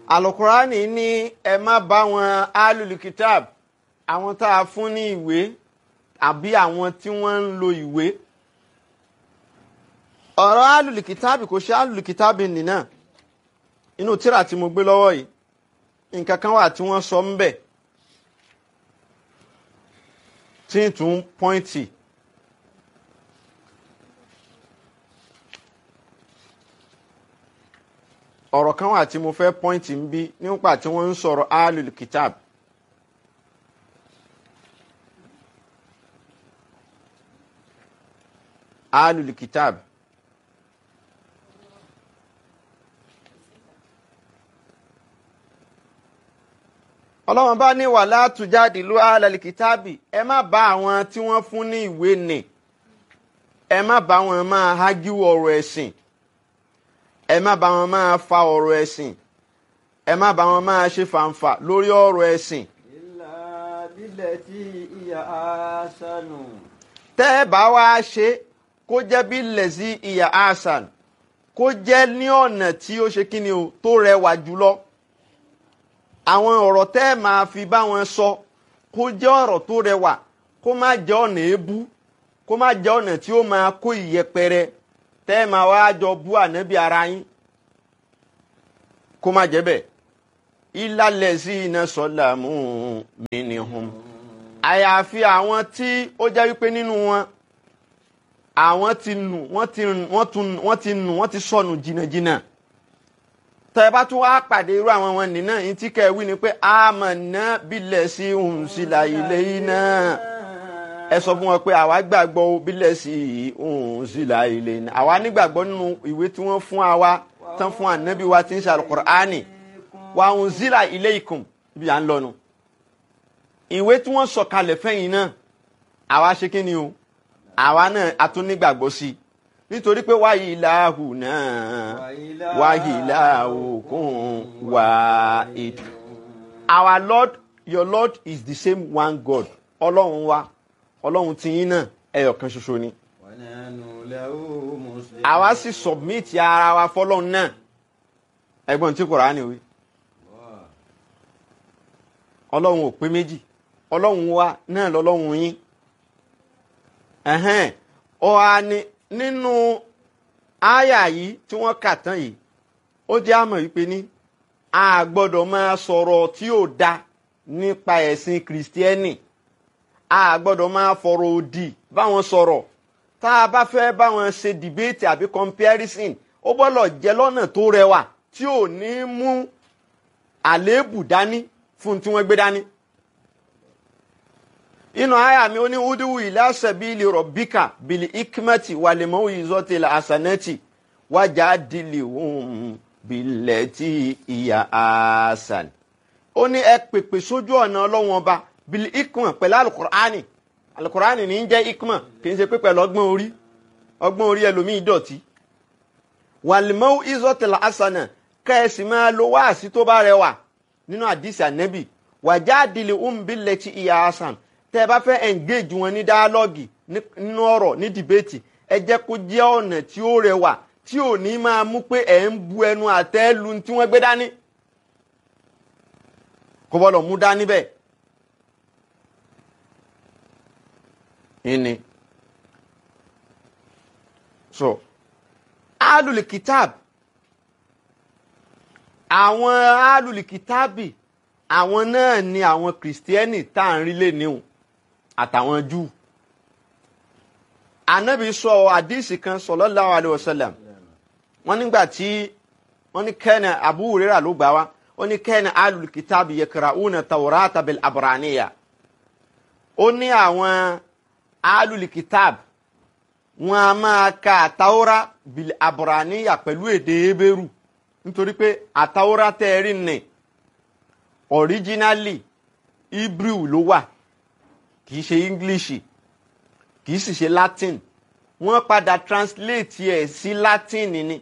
alukurani ní ẹ má bá wọn alulikitab àwọn tá a fún ní ìwé àbí àwọn tí wọ́n ń lo ìwé ọ̀rọ̀ alulikitab kò ṣe alulikitab nìna inú tírà tí mo gbé lọ́wọ́ yìí nǹkan kan wà tí wọ́n sọ ń bẹ̀ tí ń tún pọ́ìntì ọ̀rọ̀ kan wà tí mo fẹ́ pọ́ìntì ń bí nípa tí wọ́n ń sọ̀rọ̀ alul kitab alul kitab ọlọ́run bá ní wàhálà tùjáde ló alal kitabi ẹ má bá àwọn tí wọ́n fún ní ìwé nì ẹ má bá wọn máa hágíwò ọ̀rọ̀ ẹ̀sìn ẹ má bá wọn máa fa ọ̀rọ̀ ẹ̀sìn ẹ má bá wọn máa ṣe fàǹfà lórí ọ̀rọ̀ ẹ̀sìn. إلا بالتي هي أحسن tẹ́ ẹ bá wá ṣe kó jẹ́ bí lẹ́sí ìyá hasan kó jẹ́ ní ọ̀nà tí ó ṣe kí ni o tó rẹwà jùlọ. àwọn ọ̀rọ̀ tẹ́ ẹ máa fi bá wọn sọ kó jẹ́ ọ̀rọ̀ tó rẹwà kó má jẹ́ ọ̀nà èébú kó má jẹ́ ọ̀nà tí ó máa kó ìyẹpẹrẹ tẹ́ ẹ máa wá jọ bú ànábì ara yín kó má jẹ́ bẹ́ẹ̀ ìlàlẹ̀ sí iná sọ́là mú mi ní hum àyàfi àwọn tí ó jẹ́ wípé nínú wọn àwọn ti nù wọ́n ti wọ́n tún wọ́n ti nù wọ́n ti sọnù jìnnàjìnnà tẹ́ ẹ bá tún wá pàdé irú àwọn wọn nìyẹn náà yín tí kẹ́ ẹ wí ni pé àmọ̀nà bílẹ̀ sí òun sílà ilé yìí náà ẹ sọ fún wọn pé àwa gbàgbọ́ o bílẹ̀ sí òun sílà ilé náà àwa nígbàgbọ́ nínú ìwé tí wọ́n fún wa tán fún ànábì wa tí ń ṣe alukur'ani wa òun sílà ilé ikùn ibi à ń lọ nu ìwé tí wọ́n sọ kalẹ̀ fẹ́yìn náà àwa ṣe kí ni o àwa náà a tún nígbàgbọ́ sí i nítorí pé wáyé ìlàhù náà wáyé ìlàhù kún wá ètò. our lord your lord is the same one god ọlọ́run wa ọlọ́run tiyín náà ẹyọ kan ṣoṣo ni. ونحن له مسلمون àwa sì submit ara wa fọlọ́run náà ẹgbọ́n tí kòránì wí ọlọ́run ò pé méjì ọlọ́run wa náà lọ́lọ́run yín ẹ̀hẹ́n ọ̀hà ni nínú àyà yìí tí wọ́n kà tán yìí ó jẹ́ àmọ̀ wípé ní a gbọ́dọ̀ máa sọ̀rọ̀ tí ò da nípa ẹ̀sìn kìrìsìtẹ́nì a gbọ́dọ̀ máa fọ̀rọ̀ òdì báwọn sọ̀rọ̀ tá a bá fẹ́ báwọn ṣe dìbéètì àbí comparison ó gbọ́dọ̀ jẹ́ lọ́nà tó rẹwà tí ò ní mú àléébù dání fún tí wọ́n gbé dání inú àyà mi ó ní udiwu ila sabili rabbika bili ikmati wàlẹ̀mọ́ ìzọ́tì asanẹ́tì wájà dìlì hùm bìlẹ̀tì ìyá asan. ó ní ẹ pèpè sójú ọ̀nà ọlọ́wọ́n ọba bili ikma pẹ̀lú alukur'ani alukur'ani ní í jẹ́ ikma kì í ṣe pé pẹ̀lú ọgbọ́n orí ọgbọ́n orí ẹlòmíì dọ̀tí. wàlẹ̀mọ́ ìzọ́tì asana kẹ́ẹ̀sì máa lo wáàsí tó bá rẹwà nínú àdìsí ànẹ́bì wàjà dìlì hùm bìlẹ̀tì ìyá asan tẹ́ ẹ bá fẹ́ engage wọn ní dialogue nínú ọ̀rọ̀ ní debate ẹ jẹ́ kó jẹ́ ọ̀nà tí ó rẹwà tí ò ní máa mú pé ẹ̀ ń bu ẹnu àtẹ́ lu tí wọ́n gbé dání kò bọ́dọ̀ mú dání bẹ́ẹ̀. ìní so alùlù kitab àwọn alùlù kitabi àwọn náà ni àwọn kìrìsìtẹ́nì tá à ń rí lé níhùn àtàwọn júù anabi sọ àdìsí kan sallallahu alaihi wasallam wọn nígbà tí wọn ní kẹ́nà Abu Hurairah ló gbà wá ó ní kẹ́nà alul kitabi yakra'una tawrata bil abraniya ó ní àwọn alul kitab wọn a máa ka àtàwọ́rá bil abraniya pẹ̀lú èdè Hébérù nítorí pé àtàwọ́rá tẹ́ẹ̀rí nì originally Hebrew ló wà kì í ṣe english kì í sì ṣe latin wọ́n padà translate ẹ̀ sí latin ni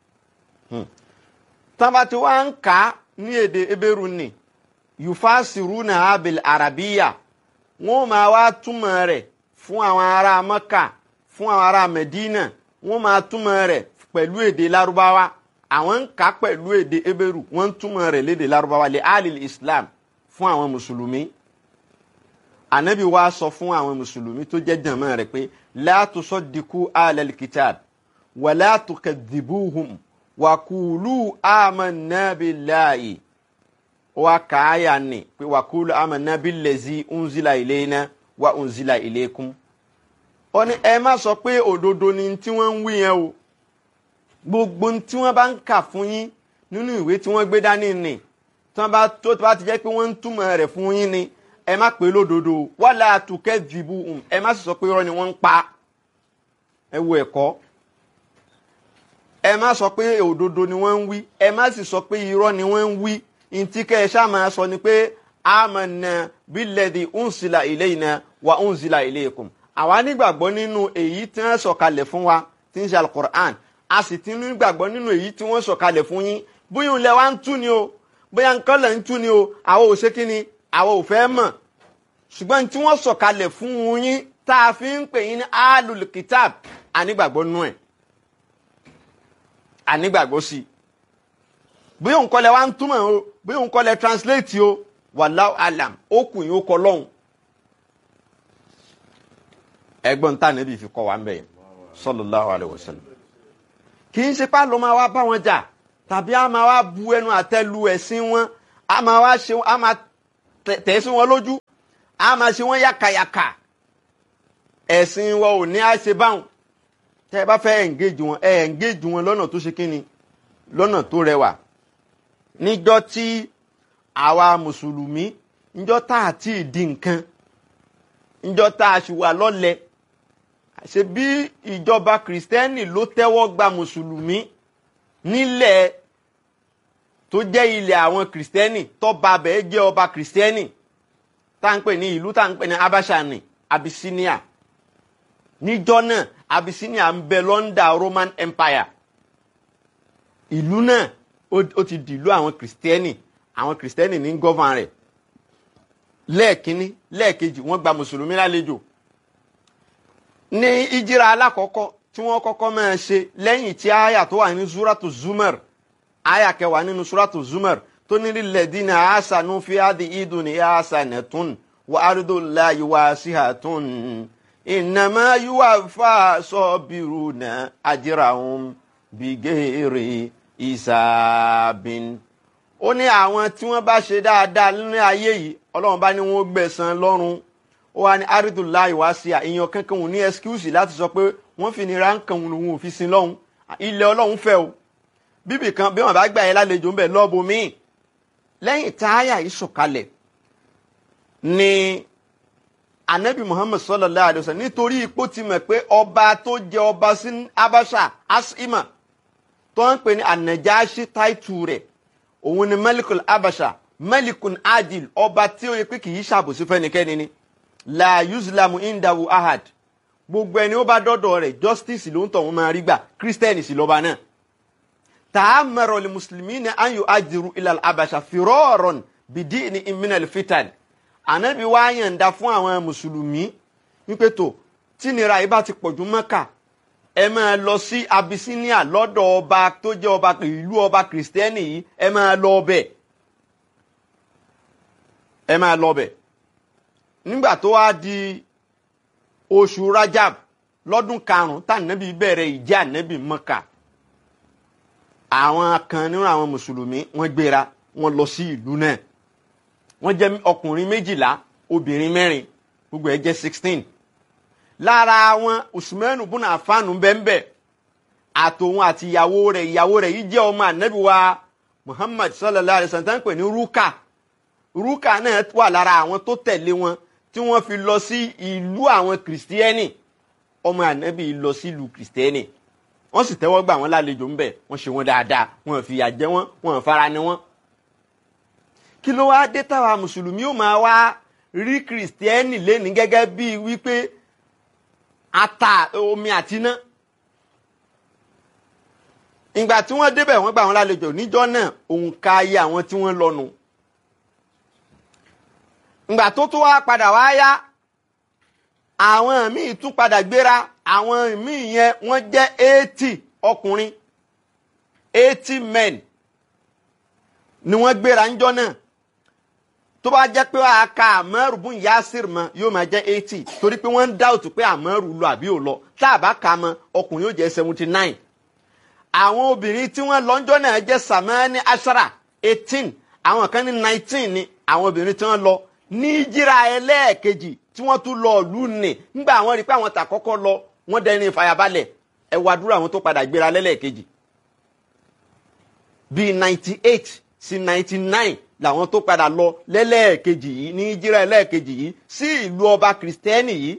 tọ́ba tí wọ́n ń kà á ní èdè ebéru ni yufasiruna abil arabiya wọ́n máa wá túmọ̀ rẹ̀ fún àwọn ará maka fún àwọn ará medina wọ́n máa túmọ̀ rẹ̀ pẹ̀lú èdè larubawa àwọn ń kà pẹ̀lú èdè ebéru wọ́n ń túmọ̀ rẹ̀ lédè lárúbáwá lè alil islam fún àwọn mùsùlùmí anabi wa sọ fún àwọn mùsùlùmí tó jẹ́ jàmọ́ rẹ̀ pé la tusaddiqu alal kitab wa la tukadhibuhum wa qulu amanna billahi wa kaaya ni pé wa qulu amanna billazi unzila ilayna wa unzila ilaykum ó ní ẹ má sọ pé òdodo ni tí wọ́n ń wí yẹn o gbogbo tí wọ́n bá ń kà fún yín nínú ìwé tí wọ́n gbé dání ni tí wọ́n bá tó bá ti jẹ́ pé wọ́n ń túmọ̀ rẹ̀ fún yín ni ẹ má pè lódodo wala tukadhibuhum ẹ má sì sọ pé irọ́ ni wọ́n ń pa ẹ wo ẹ̀kọ́ ẹ má sọ pé òdodo ni wọ́n ń wí ẹ má sì sọ pé irọ́ ni wọ́n ń wí ntí kẹ́ ẹ ṣáà máa sọ ni pé amanna billadhi unsila ilayna wa unsila ilaykum àwa nígbàgbọ́ nínú èyí tí wọ́n sọ̀kalẹ̀ fún wa tí ń ṣe alukur'an a sì ti nígbàgbọ́ nínú èyí tí wọ́n sọ̀kalẹ̀ fún yín bóyá ilẹ̀ wa ń tú ni o bóyá nǹkan lẹ̀ ń tú ni o àwọn ò ṣe kí ni àwọn ò fẹ́ mọ̀ ṣùgbọ́n tí wọ́n sọ̀kalẹ̀ fún yín tá a fi ń pè yín ní alul kitab ànígbàgbọ́ nú ẹ̀ ànígbàgbọ́ sí i bóyá nǹkan lẹ̀ wa ń túmọ̀ o bóyá nǹkan lẹ̀ translate o wallahu alam ó kù yín ó kọ lọ́hùn ẹgbọ́n tá níbi fi kọ́ wa ń bẹ̀ yẹn sallallahu alaihi wasallam kì í ṣe pá ló máa wá bá wọn jà tàbí a máa wá bu ẹnu àtẹ́ lu ẹ̀sìn wọn a máa wá ṣe a máa tẹ̀ sí wọn lójú a máa ṣe wọn yàkàyàkà ẹ̀sìn wọn ò ní á ṣe báwọn tẹ́ ẹ bá fẹ́ engage wọn ẹ engage wọn lọ́nà tó ṣe kíni lọ́nà tó rẹwà níjọ́ tí àwa mùsùlùmí níjọ́ tá a ti di nǹkan níjọ́ tá a ṣì wà lọ́lẹ̀ ṣe bí ìjọba kìrìsìtẹ́nì ló tẹ́wọ́ gba mùsùlùmí nílẹ̀ tó jẹ́ ilẹ̀ àwọn kìrìsìtẹ́nì tọ́ba bẹ́ẹ̀ jẹ́ ọba kìrìsìtẹ́nì tá à ń pè ní ìlú tá à ń pè ní abasha ní Abyssinia níjọ́ náà Abyssinia ń bẹ lọ́ndà Roman Empire ìlú náà ó ti dìlú àwọn kìrìsìtẹ́nì àwọn kìrìsìtẹ́nì ní gọ́van rẹ̀ lẹ́ẹ̀kínní lẹ́ẹ̀kejì wọ́n gba mùsùlùmí lálejò ní ìjìrà alákọ̀ọ́kọ́ tí wọ́n kọ́kọ́ máa ṣe lẹ́yìn tí àyà tó wà ní suratu Zumar àyà kẹwàá nínú suratu Zumar tó ní lilladhina ahsanu fi hadhihi dunya hasanatun wa ardullahi wasi'atun innama yuwaffa sabiruna ajrahum bighairi hisabin. ó ní àwọn tí wọ́n bá ṣe dáadáa nínú ayé yìí ọlọ́run bá ní wọ́n gbẹ̀san lọ́run ó wá ní aridulayi wá sí àìyàn kankan òun ní ẹskúùsì láti sọ pé wọ́n fi nira nǹkan òun òun ò fi sin lọ́hùn ilẹ̀ ọlọ́run fẹ́ o bíbì kan bí wọ́n bá gbà yẹn lálejò ń bẹ̀ lọ́ọ̀bù míì lẹ́yìn táyà yìí sọ̀kalẹ̀ ni anabi muhammad sallallahu alayhi wa sallam nítorí ipò ti mọ̀ pé ọba tó jẹ ọba sí abasha asima tó ń pè ní anajashi táìtù rẹ̀ òun ni malikul abasha malikun adil ọba tí ó yẹ pé kì í ṣàbòsí fẹ́nikẹ́ni ni la yuzlamu indahu ahad gbogbo ẹni ó bá dọ́dọ̀ rẹ̀ justice ló ń tọ̀ wọ́n máa rí gbà kírísítẹ́nì sì lọ́ba náà ta'amara li muslimina an yu'ajiru ila al-abasha firaran bidini min al-fitan ànábì wá yànda fún àwọn mùsùlùmí wípé tó tí nira yìí bá ti pọ̀jù mọ́kà ẹ máa lọ sí Abyssinia lọ́dọ̀ ọba tó jẹ́ ọba ìlú ọba kìrìsìtẹ́nì yìí ẹ máa lọ ọbẹ̀ ẹ máa lọ ọbẹ̀ nígbà tó wá di oṣù Rajab lọ́dún karùn-ún tá ànábì bẹ̀rẹ̀ ìjẹ́ ànábì mọ́kà àwọn kan nínú àwọn mùsùlùmí wọ́n gbéra wọ́n lọ sí ìlú náà wọ́n jẹ́ ọkùnrin méjìlá obìnrin mẹ́rin gbogbo ẹ̀ jẹ́ sixteen lára wọn usmanu bùnà àfáànù bẹ́ẹ̀nbẹ́ àtòun àti ìyàwó rẹ̀ ìyàwó rẹ̀ yìí jẹ́ ọmọ ànábì wa muhammad sallallahu alayhi wa sallam tán pè ní ruka ruka náà wà lára àwọn tó tẹ̀lé wọn tí wọ́n fi lọ sí ìlú àwọn kìrìsìtẹ́nì ọmọ ànábì lọ sí ìlú kìrìsìtẹ́nì wọ́n sì tẹ́wọ́ gbà wọ́n lálejò ńbẹ̀ wọ́n ṣe wọ́n dáadáa wọ́n fìyà jẹ wọ́n wọ́n fara ni wọ́n. kí ló wáá dé táwa mùsùlùmí ó máa wá rí kìrìsìtẹ́nì lẹ́ni gẹ́gẹ́ bíi wípé ata omi àtiná. ìgbà tí wọ́n débẹ̀ wọ́n gbà wọ́n lálejò níjọ́ náà òǹkà ayé àwọn tí wọ́n lọ́nu. ìgbà tó tó wá padà wá yá àwọn míì tún padà gbéra àwọn míì yẹn wọ́n jẹ́ eighty ọkùnrin eighty men ni wọ́n gbéra ńjọ́ náà tó bá jẹ́ pé wàá ka àmọ́rù bún yasir mọ́ yóò máa jẹ́ eighty torí pé wọ́n ń dáòtù pé àmọ́rù lọ àbí ò lọ tá a bá ka mọ́ ọkùnrin yóò jẹ́ seventy nine àwọn obìnrin tí wọ́n lọ́njọ́ náà jẹ́ samani ashara eighteen àwọn kan ní nineteen ni àwọn obìnrin tí wọ́n lọ ní jíra ẹlẹ́ẹ̀kejì tí wọ́n tún lọ lù ní nígbà àwọn rí i pé àwọn tà kọ́kọ́ lọ wọ́n dẹni ìfàyàbalẹ̀ ẹ wá dúró àwọn tó padà gbéra lẹ́lẹ́ẹ̀kejì bíi ninety eight sí ninety nine làwọn tó padà lọ lẹ́lẹ́ẹ̀kejì yìí ní jíra ẹlẹ́ẹ̀kejì yìí sí ìlú ọba kìrìsìtẹ́nì yìí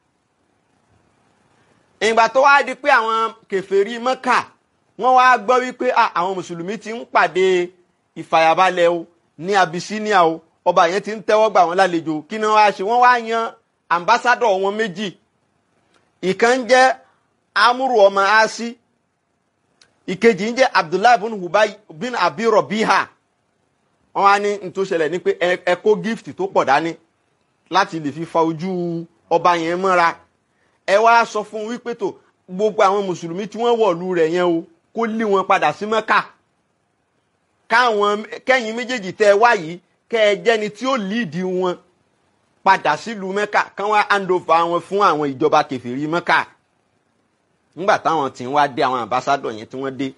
ìgbà tó wá di pé àwọn kèfèrí mọ́kà wọ́n wá gbọ́ wípé àwọn mùsùlùmí ti ń pàdé ìfàyàbalẹ̀ o ní Abyssinia o ọba yẹn ti ń tẹ́wọ́ gbà wọ́n lálejò kí ni wọ́n wá ṣe wọ́n wá yan ambassadọ̀ wọn méjì ìkan ń jẹ́ amúrù ọmọ asi ìkejì ń jẹ́ abdullahi bin hubay bin abi rọbíhà wọ́n wá ní n tó ṣẹlẹ̀ ní pé ẹ kó gift tó pọ̀ dání láti lè fi fa ojú ọba yẹn mọ́ra ẹ wá sọ fún wípé tó gbogbo àwọn mùsùlùmí tí wọ́n wọ̀lú rẹ̀ yẹn o kó lé wọn padà sí mẹ́kà káwọn kẹ́yìn méjèèjì tẹ́ ẹ wá yìí kẹ́ ẹ jẹ́ni tí ó líìdì wọn padà sílùú mẹ́kà kán wá hand over wọn fún àwọn ìjọba kẹfìrí mẹ́kà nígbà táwọn tí ń wá dé àwọn ambassadọ̀ yẹn tí wọ́n dé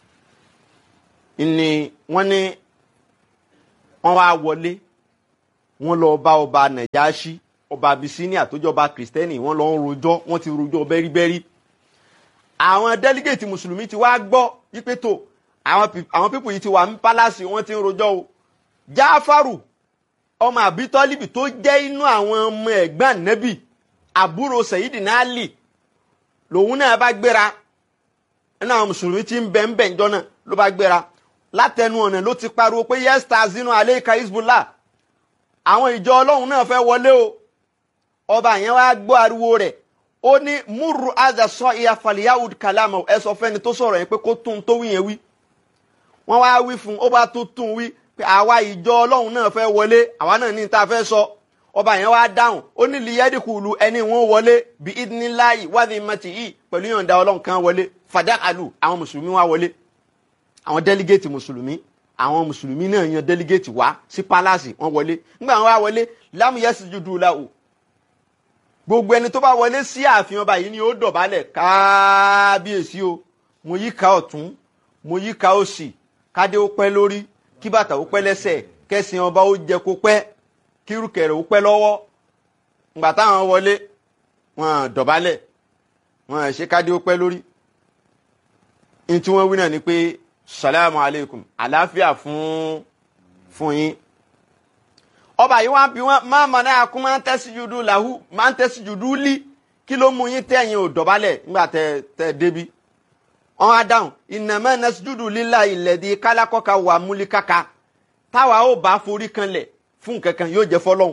ni wọ́n ní wọ́n wá wọlé wọ́n lọ bá ọba nàìjáṣí ọba Abyssinia tó jọba kìrìsìtẹ́nì wọ́n lọ ń rojọ́ wọ́n ti rojọ́ bẹ́ríbẹ́rí àwọn délígéètì mùsùlùmí ti wá gbọ́ yípe tó àwọn pípù yìí ti wà ní pálásì wọ́n ti ń rojọ́ o jáfàrù ọmọ àbítọ́líbì tó jẹ́ inú àwọn ọmọ ẹ̀gbọ́n nẹ́bì àbúrò sẹ̀yídìní àlì lòun náà bá gbéra nínú àwọn mùsùlùmí tí ń bẹ ń bẹ ńjọ́ náà ló bá gbéra látẹnu ọ̀nà ló ti pariwo pé yẹ́sítà zinu aleika hezbollah àwọn ìjọ ọlọ́run náà fẹ́ wọlé o ọba yẹn wá gbọ́ ariwo rẹ̀ ó ní múrù azà sọ ìyá faliyahud kalama ẹ sọ fẹ́ni tó sọ̀rọ̀ yẹn pé kó tún tó wí yẹn wí wọ́n wá wí fún ó bá tó tún wí pé àwa ìjọ ọlọ́run náà fẹ́ wọlé àwa náà ní ta fẹ́ sọ ọba yẹn wá dáhùn ó ní liyẹ́dìkùlù ẹni wọn wọlé bí idinilayi wádìí mẹ́tì yìí pẹ̀lú yọ̀ǹda ọlọ́run kan wọlé fàdákàlù àwọn mùsùlùmí wá wọlé àwọn délígéètì mùsùlùmí àwọn mùsùlùmí náà yan délígéètì wá sí pálásì wọn wọlé nígbà wọn wá wọlé lámúyẹ́sì jùdú la o gbogbo ẹni tó bá wọlé sí ààfin ọba yìí ni ó dọ̀bálẹ̀ kábíyèsí o mo yí ká ọ̀tún mo yí ká òsì kádé ó pẹ́ lórí kí bàtà ó pẹ́ lẹ́sẹ̀ kẹ́sìn ọba ó jẹ kó pẹ́ kírùkẹ̀rẹ̀ ó pẹ́ lọ́wọ́ ngbà táwọn wọlé wọn dọ̀bálẹ̀ wọn ṣe kádé ó pẹ́ lórí ní tí wọ́n wí náà ni pé salamu aleykum àlàáfíà fún fún yín ọba yìí wá bí wọn máa mọ náà kún máa ń tẹ́sí jùdú làhú máa ń tẹ́sí jùdú lí kí ló mú yín tẹ̀yìn ò dọ̀bálẹ̀ nígbà tẹ tẹ débi wọn á dáhùn ìnàmọ́ nẹ́sí jùdú lílà ìlẹ̀dí kálákọ́ka wà múlíkàkà táwa ó bá forí kanlẹ̀ fún kankan yóò jẹ́ fọlọ́hún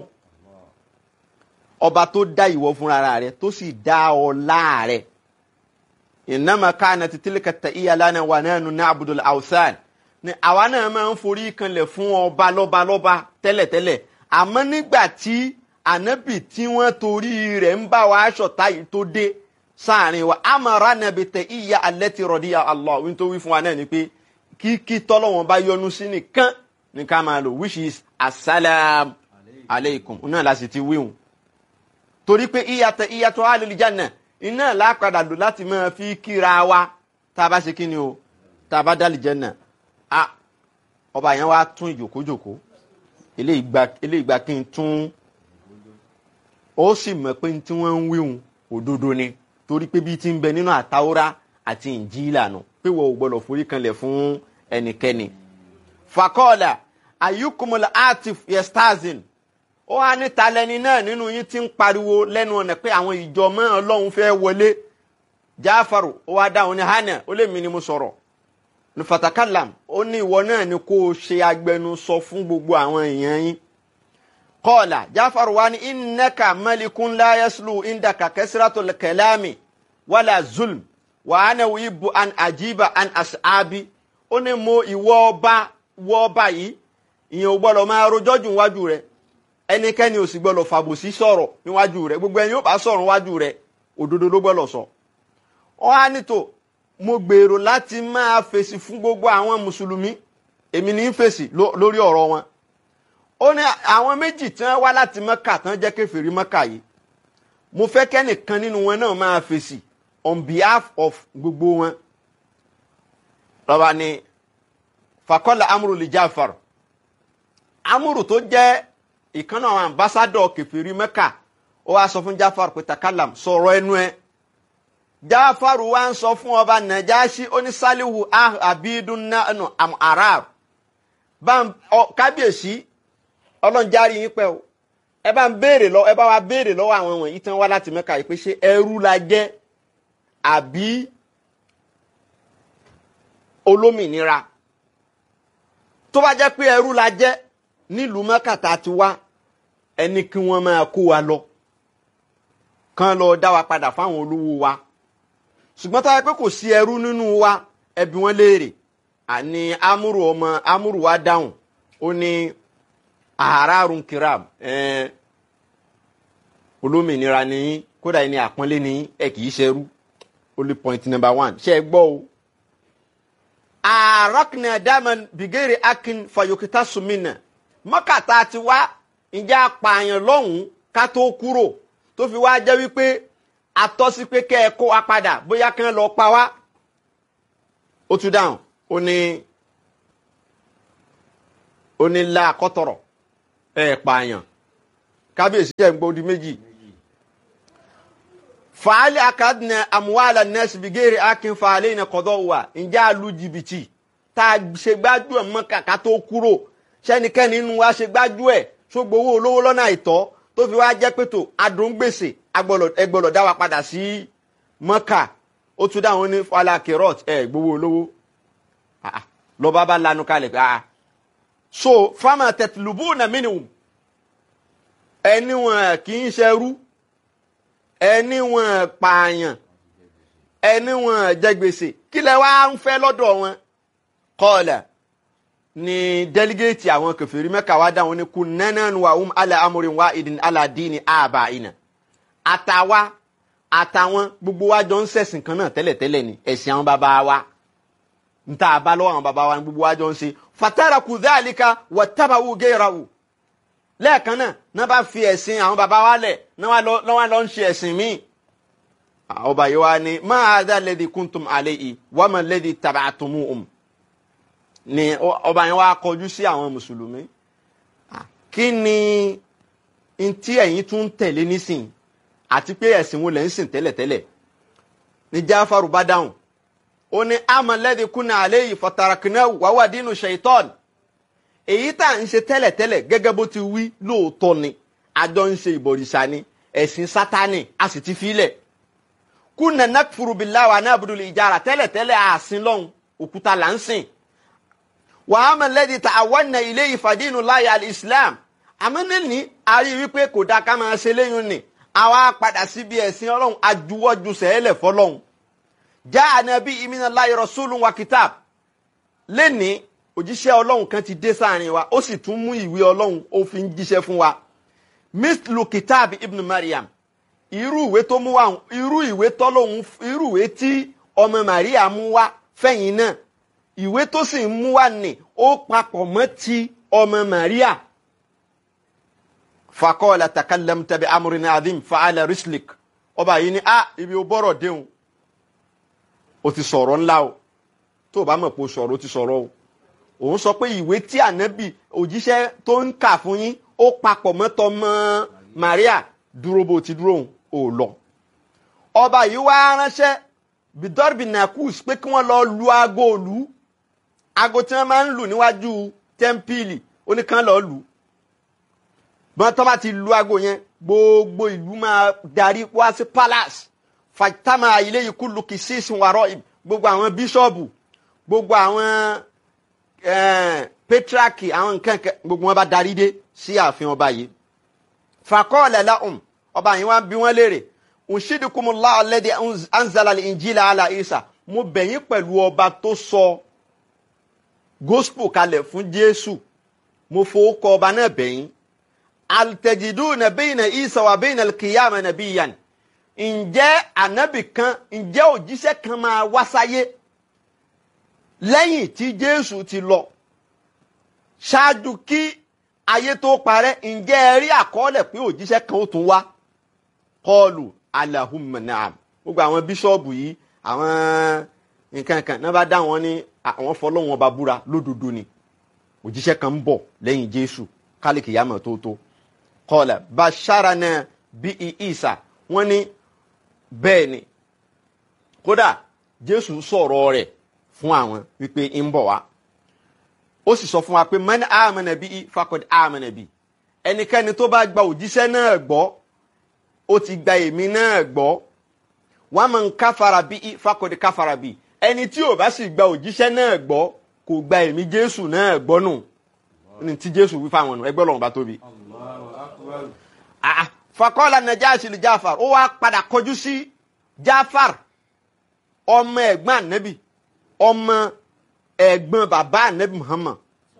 ọba tó dá ìwọ fúnra rẹ̀ tó sì dá ọlá rẹ̀ ìnàmọ́ káàna títí kàtà ìyàlánà wà náà nù ní abudul awsan ni àwa náà máa ń forí kanlẹ̀ fún ọba lọ́ba lọ́ba tẹ́lẹ̀tẹ́lẹ̀ àmọ́ nígbà tí ànábì tí wọ́n torí rẹ̀ ń bá wa aṣọ̀tá yìí tó dé sáàrin wa amara nàbì tẹ ìyá alẹ́ ti rọ̀ díya Allah wí tó wí fún wa náà ni pé kíkí tọ́lọ́wọ́n bá yọ́nú sí nìkan ní ká máa lò which is asalaam aleikum náà la sì ti wíhùn torí pé ìyàtọ̀ ìyàtọ̀ alìlíjànà iná làápadà lò láti máa fi kíra wa tá a bá ṣe kí ni o tá a bá dálì jẹ́nà a ọba yẹn wá tún ìjòkójòkó eléyìí gba kí n tún ó sì mọ̀ pé tí wọ́n ń wíhun òdodo ni torí pé bí ti ń bẹ nínú àtàwọ́rá àti ìnjílà nù pé wọ́n ò gbọ́dọ̀ forí kanlẹ̀ fún ẹnikẹ́ni. fakọ́ọ̀là ayukumul atif yestazin ó wá ní talẹ́ni náà nínú yín ti ń pariwo lẹ́nu ọ̀nà pé àwọn ìjọ mọ́ ọlọ́run fẹ́ wọlé jáfàrò ó wá dáhùn ní hànà ó lè mí ni mo sọ̀rọ̀ ní fatakalam ó ní ìwọ náà ni kó o ṣe agbẹnusọ fún gbogbo àwọn èèyàn yín kọ́ọ̀là jáfàrò wá ní innaka malikun la yaslu indaka kasratul kalami wala zulm wa ana wibu an ajiba an ashabi ó ní mo ìwọ ọba wọ ọba yìí ìyẹn ò gbọ́dọ̀ máa rojọ́ jù níwájú rẹ̀ ẹnikẹ́ni ò sì gbọ́dọ̀ fàbòsí sọ̀rọ̀ níwájú rẹ̀ gbogbo ẹni yóò bá sọ̀rọ̀ níwájú rẹ̀ òdodo ló gbọ́dọ̀ sọ. wọ́n á nítò mo gbèrò láti máa fèsì fún gbogbo àwọn mùsùlùmí èmi ní í fèsì ló- lórí ọ̀rọ̀ wọn ó ní àwọn méjì tí wọ́n wá láti mọ́kà tán jẹ́ kèfèrí mọ́kà yìí mo fẹ́ kẹ́nìkan nínú wọn náà máa fèsì on behalf of gbogbo wọn lọ́ba ni fakọ́lá amúrù lè jáfar amúrù tó jẹ́ ìkànnà àwọn ambassadọ̀ kèfèrí mẹ́kà ó wá sọ fún jáfar pé takalam sọ̀rọ̀ ẹnu ẹ jáfar wá ń sọ fún ọba nàjáṣí onísàlìhù abidun nanu am arab bá ń ọ- kábíyèsí ọlọ́njárí yín pẹ́ o ẹ bá ń béèrè lọ ẹ bá wa béèrè lọ́wọ́ àwọn wọ̀nyí tán wá láti mẹ́kà yìí pé ṣé ẹrú la jẹ́ àbí olómìnira tó bá jẹ́ pé ẹrú la jẹ́ nílùú mẹ́kàtà ti wá ẹni kí wọ́n máa kó wa lọ kán lọ dá wa padà fáwọn olówó wa ṣùgbọ́n tó bá jẹ́ pé kò sí ẹrú nínú wa ẹbí wọn léèrè àní amúrù ọmọ amúrù wa dáhùn ó ní àárárùn kiram ẹ̀ẹ́n olómìnira ni yín kódà ẹni àpọ́nlé ni yín ẹ kì í ṣerú only point number one ṣe é gbọ́ o àrọ́kìnà daman bìgẹ́rì akin fayokita sumina mọ́kàtà ti wá ìjà apààyàn lọ́hùn-ún ká tó kúrò tó fi wá jẹ́ wípé atọ́sí pé kẹ́ ẹ kó wa padà bóyá kí wọ́n lọ pa wá. ó tún dáhùn ó ní ó ní la kọ́tọ̀rọ̀ ẹ̀ pààyàn kábíyèsí ẹ̀ ń gbódi méjì fàálì akadìnà àmúwàlà nẹ́ẹ̀sì bìgẹ́rì akin fàálì iná kọ́dọ̀ wà ǹjẹ́ àlù jìbìtì tá a ṣe gbájú ẹ̀ mọ́ kàkà tó kúrò sẹ́nikẹ́ni nínú wa ṣe gbájú ẹ̀ ṣògbówó olówó lọ́nà àìtọ́ tó fi wá jẹ́ pé tó adùn gbèsè ẹgbọ́lọ̀ dá wa padà sí mọ́kà ó tún dáhùn ní fàálà kẹrọt ẹ̀ gbowó olówó lọ́ba bá lanu kalẹ̀ pé ah so fama tẹ̀tìlúbù nà mínú ẹni wọn kì í ṣerú ẹni wọn pààyàn ẹni wọn jẹ gbèsè kí lẹ wá ń fẹ́ lọ́dọ̀ wọn kọlẹ ni dẹligéètì àwọn kẹfìrí mẹ́ka wá dáhùn ní kun nẹnẹnu wa um ala amurin wa idin ala dini aba ina àtàwa àtàwọn gbogbo wa jọ ń ṣẹ̀sìn kan náà tẹ́lẹ̀tẹ́lẹ̀ ni ẹ̀sìn àwọn bàbá wa nta àbá lọ́wọ́ àwọn bàbá wa ní gbogbo wa jọ ń ṣe fatara kudhalika watabawu gẹ́rawu lẹ́ẹ̀kan náà náà bá fi ẹ̀sìn àwọn bàbá wa lẹ̀ náà wá lọ ń ṣe ẹ̀sìn míì. ọba yìí wá ní máa dá lẹ́dí kúntùm àlẹ́ yìí wọ́n mọ̀ lẹ́dí tàbátùmù um. ni ọba yẹn wá kọjú sí àwọn mùsùlùmí. kí ni ntí ẹ̀yin tún ń tẹ̀lé nísìn àti pé ẹ̀sìn wo lẹ̀ ń sìn tẹ́lẹ̀tẹ́lẹ̀. ní jáfàrú bá dáhùn ó ní àmọ̀ lẹ́dí kúnà àlẹ́ yìí fọ̀tàràkìnà wàwà dínú ṣèyítọ́ọ̀nù èyí tá à ń ṣe tẹ́lẹ̀tẹ́lẹ̀ gẹ́gẹ́ bó ti wí lóòótọ́ ni àjọ ń ṣe ìbọ̀rìṣà ni ẹ̀sìn sátánì a sì ti filẹ̀ kúnà nakfuru billahi wa na'budu ìjára tẹ́lẹ̀tẹ́lẹ̀ àsìn lọ́hùn òkúta là ń sìn wàá mọ̀ lẹ́dí ta àwọn ilé ìfàdínú láyé al-islam àmọ́ níní a rí wípé kò dáa ká máa ṣe léyìn ni àwa padà síbi ẹ̀sìn ọlọ́run ajuwọ́jú sẹ́ẹ̀lẹ̀ fọlọ́hun já ànábì ìmínà láyé rasulun wa kitab lẹ́nìí òjíṣẹ́ ọlọ́run kan ti dé sáàrin wa ó sì tún mú ìwé ọlọ́run ó fi ń jíṣẹ́ fún wa mislu kitab ibn mariam irú ìwé tó mú wa irú ìwé tọ́lọ́hún irú ìwé tí ọmọ maria mú wá fẹ̀yìn náà ìwé tó sì ń mú wá nì ó papọ̀ mọ́ ti ọmọ maria fakọ́ọ̀lá takallam tabi amurin adim fa'ala rislik ọba yìí ni a ibi ó bọ́rọ̀ déhùn ó ti sọ̀rọ̀ ńlá o tó o bá mọ̀ pé o sọ̀rọ̀ o ti sọ̀rọ̀ o òun sọ pé ìwé tí ànábì òjíṣẹ́ tó ń kà fún yín ó papọ̀ mọ́tọ́ mọ́ Maria dúró bó ti dúró ò lọ. ọba yìí wá ránṣẹ́ bidorbi nakus pé kí wọ́n lọ lu aago òlu aago tí wọ́n máa ń lù níwájú tẹ́ḿpìlì oníkan lọ́ọ́ lù. bọ́n tó bá ti lu aago yẹn gbogbo ìlú máa darí wá sí palace fatama ilé yìí kú lukì sí ìsìnwárọ̀ gbogbo àwọn bíṣọ̀bù gbogbo àwọn petraki àwọn nǹkan gbogbo wọn bá darí dé sí ààfin ọba yìí fakọọlẹ lahum ọba yìí wọn bí wọn léèrè unṣidikumullah alladhi anzala al-injila ala isa mo bẹ̀yìn pẹ̀lú ọba tó sọ gospel kalẹ̀ fún jésù mo fowókọ ọba náà bẹ̀yìn altajiduna bayna isa wa bayna al-qiyama nabiyyan ǹjẹ́ ànábì kan ǹjẹ́ òjíṣẹ́ kan máa wá sáyé lẹ́yìn tí jésù ti lọ ṣáájú kí ayé tó parẹ́ ǹjẹ́ ẹ rí àkọọ́lẹ̀ pé òjíṣẹ́ kan ó tún wá kọlù alahumma naam gbogbo àwọn bíṣọ́ọ̀bù yìí àwọn nǹkan kan náà bá dá wọn ní àwọn fọlọ́wọn ọba búra lódodo ni òjíṣẹ́ kan ń bọ̀ lẹ́yìn jésù kálíkì yàmọ̀ tó tó kọlà basharana bí isa wọ́n ní bẹ́ẹ̀ ni kódà jésù sọ̀rọ̀ rẹ̀ fún àwọn wípé ń bọ̀ wá ó sì sọ fún wa pé man amana bí fakọd amana bí ẹnikẹ́ni tó bá gba òjíṣẹ́ náà gbọ́ ó ti gba èmi náà gbọ́ wọ́n máa ń káfara bí fakọd káfara bí ẹni tí ò bá sì gba òjíṣẹ́ náà gbọ́ kò gba èmi jésù náà gbọ́ nù ní tí jésù wí fáwọn ọ̀nà ẹgbẹ́ ọlọ́run bá tóbi. Allahu akbar. Ah, fakọ́lá najaasi li jafar ó wá padà kọjú sí jafar ọmọ ẹ̀gbọ́n anabi ọmọ ẹ̀gbọ́n bàbá anabi muhammad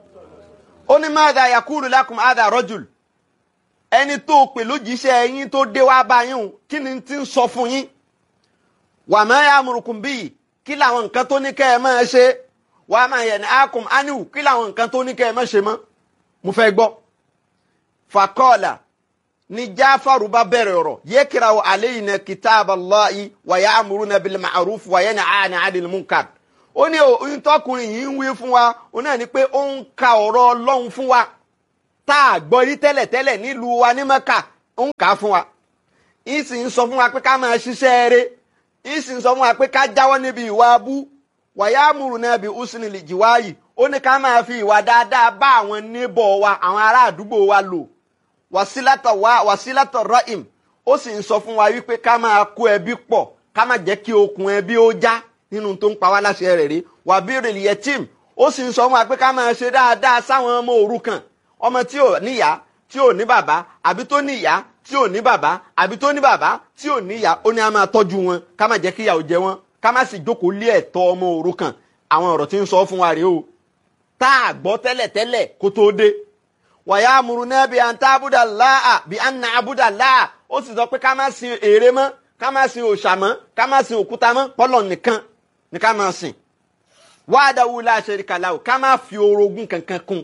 ó ní madha yakulu lakum hadha rajul ẹni tó pè lójíṣẹ́ yín tó dé wá bá yín o kí ni ti ń sọ fún yín wa ma ya'murukum bihi kí làwọn nǹkan tó ní kẹ́ ẹ máa ṣe wa ma yanhaakum anhu kí làwọn nǹkan tó ní kẹ́ ẹ máa ṣe mọ́ mo fẹ́ gbọ́ fakọ́ọ̀là ni jafaru bá bẹ̀rẹ̀ ọ̀rọ̀ yekirawo aleyna kitab allahi wa ya'muruna bil ma'ruf wa yanhana 'anil munkar ó ní ohun tọkùnrin yìí ń wí fún wa ó náà ní pé ó ń ka ọ̀rọ̀ ọlọ́run fún wa tá a gbọ́ rí tẹ́lẹ̀tẹ́lẹ̀ nílùú wa ní mẹ́kà ó ń kà á fún wa ń sì ń sọ fún wa pé ká máa ṣiṣẹ́ eré ń sì ń sọ fún wa pé ká jáwọ́ níbi ìwà abú wa ya'muruna bi husnil jiwayi ó ní ká máa fi ìwà dáadáa bá àwọn níbọ̀ wa àwọn ará àdúgbò wa lò wàsílátọ̀ wá wàsílátọ̀ rọ́ìm ó sì ń sọ fún wa wípé ká máa kó ẹbí pọ̀ ká má jẹ́ kí okùn ẹbí ó já nínú tó ń pa wá láṣẹ rẹ̀ rí wàbírìlì yẹtìm ó sì ń sọ fún wa pé ká máa ṣe dáadáa sáwọn ọmọ òrukàn ọmọ tí ò níyá tí ò ní bàbá àbí tó níyá tí ò ní bàbá àbí tó ní bàbá tí ò níyá ó ní a máa tọ́jú wọn ká má jẹ́ kí ìyà ó jẹ wọn ká má sì jókòó lé ẹ̀tọ́ ọmọ òrukàn àwọn ọ̀rọ̀ tí ń sọ fún wa rèé o tá a gbọ́ tẹ́lẹ̀tẹ́lẹ̀ kó tó dé wàyàmùrúnà bí an tábúdà láà bí an nà àbúdà láà ó sì sọ pé ká má sin ère mọ́ ká má sin òòṣà mọ́ ká má sin òkúta mọ́ pọ́lọ̀ nìkan ni ká má sìn wàdàwù la sharika lahu ká má fi orogún kankan kún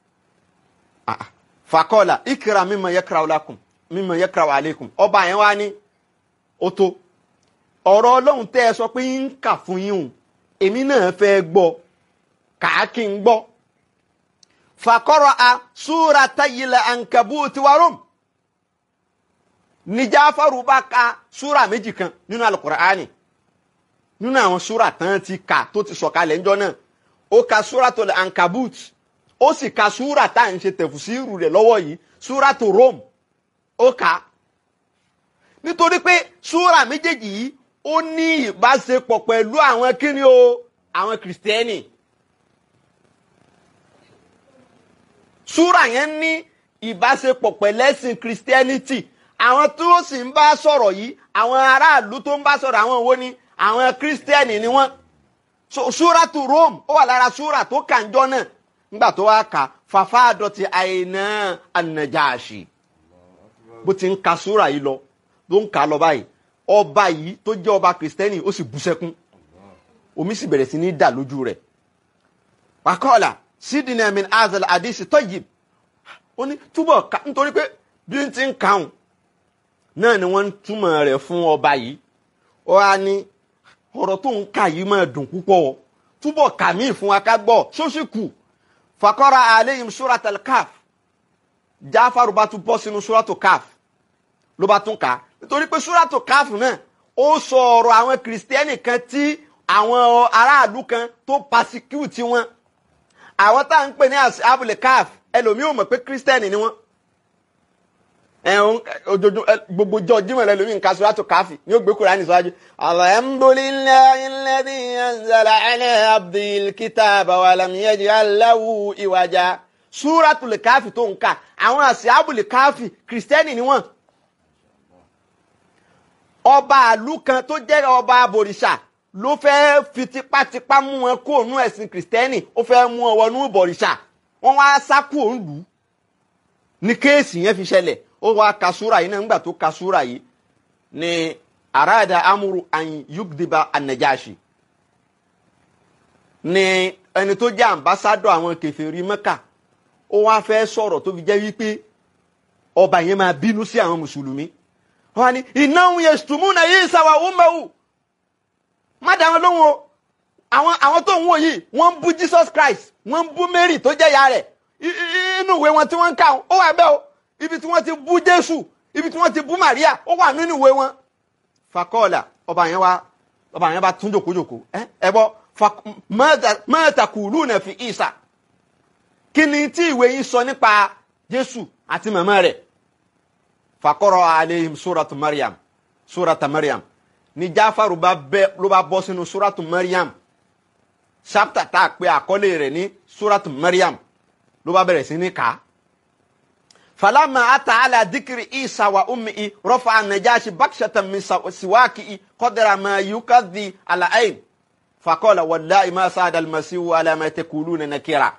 Ah, fàkọ́là ìkìrà mimma yakra'u lakum mimma yakra'u alaykum ọba yẹn wá ní ó tó ọ̀rọ̀ ọlọ́run tẹ́ ẹ sọ pé ń kà fún yín o èmi náà fẹ́ gbọ́ kàá kí n gbọ́ fakọrọ a súra tayilẹ ankabuti warum ní Jáfárù bá ka súra méjì kan nínú alukur'ani nínú àwọn súra tán ti kà tó ti sọ̀kalẹ̀ ńjọ́ náà ó ka súra tó lẹ ankabut ó sì ka súra tá à ń ṣe tẹ̀fùsírù rẹ̀ lọ́wọ́ yìí súra tó Rome ó kà nítorí pé súra méjèèjì yìí ó ní ìbáṣepọ̀ pẹ̀lú àwọn kíni o àwọn kìrìsìtẹ́nì. súrà yẹn ní ìbáṣepọ̀ pẹ̀lẹ́sìn christianity àwọn tí ó sì ń bá sọ̀rọ̀ yìí àwọn aráàlú tó ń bá sọ̀rọ̀ àwọn wo ni àwọn christian ni wọ́n so súrà tu rome ó wà lára súrà tó kànjọ́ náà nígbà tó wá kà fàfà àdọ̀tí àìná ànàjáàṣì bó ti ń ka súrà yìí lọ ló ń kà á lọ báyìí ọba yìí tó jẹ́ ọba christian ó sì bú sẹ́kún omi sì bẹ̀rẹ̀ sí ní dà lójú rẹ̀ wàkọ́ọ̀là sídìnnà min azal àdìsí tayyib ó ní túbọ̀ ká nítorí pé bí n ti ń kàún náà ni wọ́n ń túmọ̀ rẹ̀ fún ọba yìí ó wá ní ọ̀rọ̀ tó ń kà yìí máa dùn púpọ̀ túbọ̀ kà mí fún wa ká gbọ́ ṣóṣì kù fakọ́ra aleyhim suratul kaf jáfàrú bá tún bọ́ sínú suratul kaf ló bá tún kà á nítorí pé suratul kaf náà ó sọ ọ̀rọ̀ àwọn kìrìsìtẹ́nì kan tí àwọn aráàlú kan tó pasecute wọn àwọn tá à ń pè ní abúlé caf ẹlòmíì ò mọ̀ pé kírísítẹ́nì ni wọ́n ẹ̀hún ojoojúmọ́ gbogbo jọ jímọ̀ rẹ lómi nǹkan sọ́dọ̀ káfí ní ó gbé Kùránì síwájú. alhamdulillahi alladhi anzala ala abdil kitaba wa lam yaj'al lahu iwaja súratul káfí tó ń kà àwọn àṣì abúlé káfí kírísítẹ́nì ni wọ́n. ọba àlú kan tó jẹ́ ọba abòrìṣà ló fẹ́ fi tipátipá mú wọn kó ònú ẹ̀sìn kìrìsìtẹ́nì ó fẹ́ mú wọn wọnú ìbọ̀rìṣà wọ́n wá sá kú òun lù ú ní kéèsì yẹn fi ṣẹlẹ̀ ó wá ka súrà yìí náà nígbà tó ka súrà yìí ni arada amuru an yugdiba anajashi ni ẹni tó jẹ́ ambassadọ̀ àwọn kèfèrí Mẹ́kà ó wá fẹ́ sọ̀rọ̀ tó fi jẹ́ wípé ọba yẹn máa bínú sí àwọn mùsùlùmí wọ́n ní innahum yashtumuna Isa wa ummuhu má dá wọn lóhùn o àwọn àwọn tó ń wò yìí wọ́n ń bú Jesus Christ wọ́n ń bú Mary tó jẹ́ ìyá rẹ̀ I- i- inú ìwé wọn tí wọ́n ń kà ó wà bẹ́ẹ̀ o ibi tí wọ́n ti bú Jésù ibi tí wọ́n ti bú Maria ó wà nínú ìwé wọn. fakọ́ọ̀là ọba yẹn wá ọba yẹn bá tún jòkójòkó ẹ ẹ bọ ma taquluna fi Isa kí ni tí ìwé yín sọ nípa Jésù àti màmá rẹ̀ fakọ́rọ̀ aleihim suratu Maryam surata Maryam ni Jáfàrù bá bẹ́ ló bá bọ́ sínú suratu Maryam chapter tá a pè àkọlé rẹ̀ ní suratu Maryam ló bá bẹ̀rẹ̀ sí ní kà á. falama ata ala dikiri isa wa ummi rafa anajashi bakshatan min sa- siwaki qadra ma yukadhi ala ayn faqala wallahi ma saada almasihu ala ma taquluna nakira.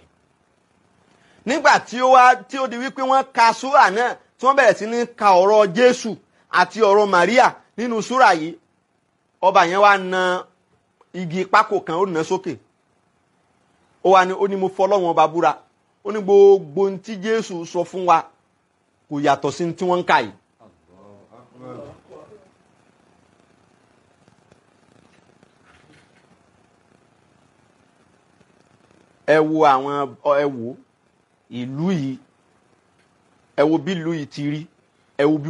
nígbà tí ó wá tí ó di wípé wọ́n ka súrà náà tí wọ́n bẹ̀rẹ̀ sí ní ka ọ̀rọ̀ jésù àti ọ̀rọ̀ maria nínú súrà yìí ọba yẹn wá na igi pákó kan ó nà sókè ó wá ní ó ní mo fọlọ́wọ́n ọba búra ó ní gbogbo ohun tí jésù sọ fún wa kò yàtọ̀ sí ohun tí wọ́n ń kà yìí. ẹ wo àwọn ẹ wo ìlú yìí ẹ wo bí ìlú yìí ti rí ẹ wo bí